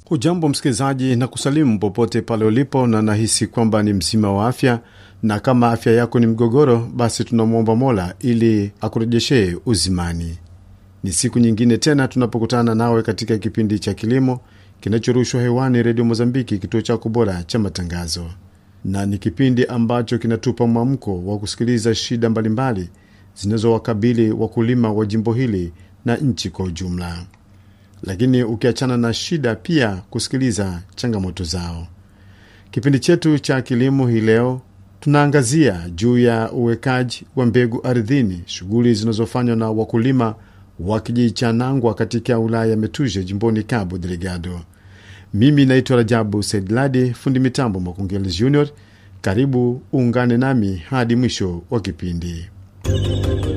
Hujambo msikilizaji, na kusalimu popote pale ulipo, na nahisi kwamba ni mzima wa afya, na kama afya yako ni mgogoro, basi tunamwomba Mola ili akurejeshee uzimani. Ni siku nyingine tena tunapokutana nawe katika kipindi cha kilimo kinachorushwa hewani Redio Mozambiki, kituo chako bora cha matangazo, na ni kipindi ambacho kinatupa mwamko wa kusikiliza shida mbalimbali zinazowakabili wakulima wa jimbo hili na nchi kwa ujumla lakini ukiachana na shida, pia kusikiliza changamoto zao. Kipindi chetu cha kilimo hii leo tunaangazia juu ya uwekaji wa mbegu ardhini, shughuli zinazofanywa na wakulima wa kijiji cha Nangwa katika wilaya ya Metuje jimboni Cabo Delgado. Mimi naitwa Rajabu Saidladi, fundi mitambo Makungeli Junior. Karibu uungane nami hadi mwisho wa kipindi.